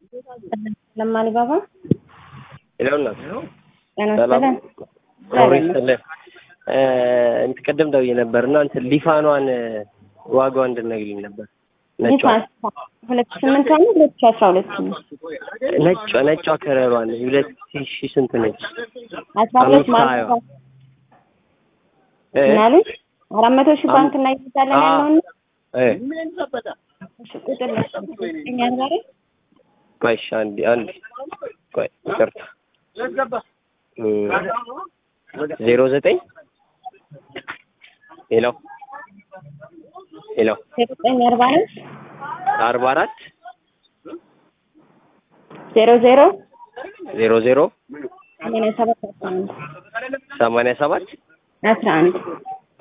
ለማሊ ባባ ይለውና ጤና ሰላም ይስጥልን። ኖሪ ይስጥልን። እንትን ቅድም ደውዬ ነበር እና እንትን ሊፋኗን ዋጋዋ እንድነግሪኝ ነበር። ነጯ ዲፋንስ ሁለት ሺህ ስምንት ነው ሁለት ሺህ አስራ ሁለት ነው ነጯ ነጯ ከረሯን ሁለት ሺህ ስንት ነች? አስራ ሁለት አምስት ማለት ሀያ ነው እ? ምናሉ አራት መቶ ሺህ ባንክ እና ይዛለን አ- ያለውን እ እሺ ቁጥር ለኛ ዛሬ ቆይ እሺ፣ አንዴ አንዴ ቆይ ይቅርታ እ ዜሮ ዘጠኝ ሄሎ ሄሎ ዘጠኝ አርባ ነው አርባ አራት ዜሮ ዜሮ ዜሮ ዜሮ ሰማንያ ሰባት አስራ አንድ ሰማንያ ሰባት አስራ አንድ